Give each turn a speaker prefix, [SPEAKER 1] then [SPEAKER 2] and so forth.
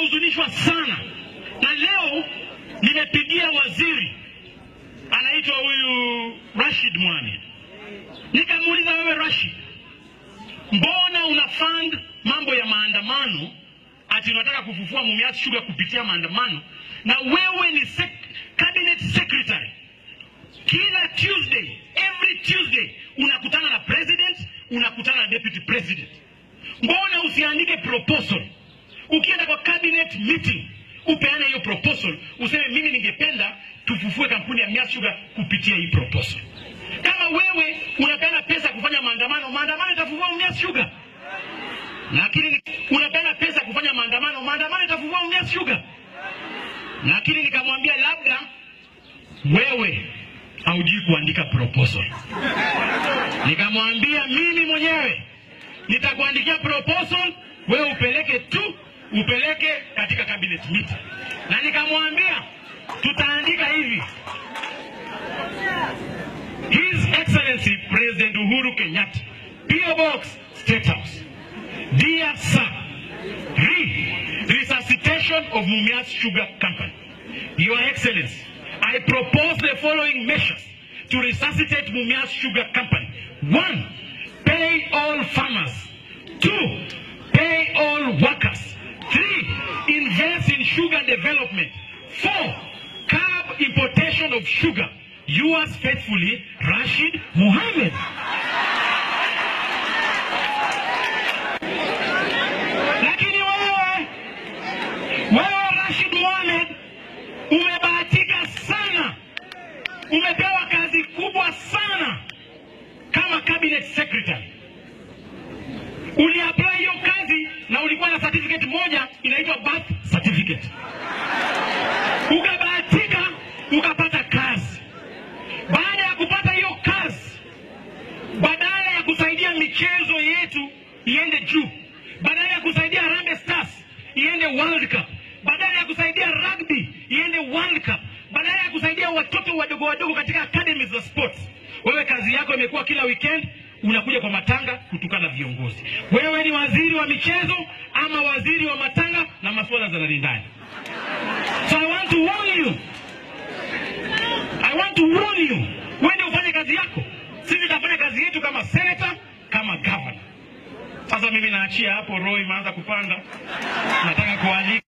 [SPEAKER 1] nimehuzunishwa sana, na leo nimepigia waziri anaitwa huyu Rashid Mwani, nikamuuliza wewe Rashid, mbona una fund mambo ya maandamano ati unataka kufufua Mumias Sugar kupitia maandamano, na wewe ni sec cabinet secretary kila Tuesday, every Tuesday unakutana na president, unakutana na deputy president. Mbona usiandike proposal ukienda kwa cabinet meeting upeane hiyo proposal, useme mimi ningependa tufufue kampuni ya Mumias Sugar kupitia hii proposal. Kama wewe unapeana pesa kufanya maandamano, maandamano itafufua Mumias Sugar. Lakini unapeana pesa kufanya maandamano, maandamano itafufua Mumias Sugar. Lakini nikamwambia labda wewe haujui kuandika proposal. Nikamwambia mimi mwenyewe nitakuandikia proposal, wewe upeleke tu, upeleke katika cabinet meeting. Na nikamwambia tutaandika hivi, His Excellency President Uhuru Kenyatta, PO Box, State House. Dear sir, re resuscitation of Mumias Sugar Company. Your Excellency, I propose the following measures to resuscitate Mumias Sugar Company. One, pay all farmers. Two, pay all workers. Three, invest in sugar development. Four, curb importation of sugar. Yours faithfully, Rashid Mohammed. Lakini wewe, wewe Rashid Mohammed umebahatika sana, umepewa kazi kubwa sana kama cabinet secretary. Uliapply hiyo kazi na ulikuwa na certificate moja inaitwa birth certificate, ukabahatika ukapata kazi. Baada ya kupata hiyo kazi, badala ya kusaidia michezo yetu iende juu, badala ya kusaidia Harambee Stars iende World Cup, badala ya kusaidia rugby iende World Cup, badala ya kusaidia watoto wadogo wadogo katika academies za sports, wewe kazi yako imekuwa kila weekend unakuja kwa matanga kutukana viongozi. Wewe ni waziri wa michezo ama waziri wa matanga na masuala za ndani ndani. So I want to warn you. I want to warn you. Uende ufanye kazi yako. Sisi tutafanya kazi yetu kama senator, kama governor. Sasa mimi naachia hapo, roho imeanza kupanda. Nataka kualika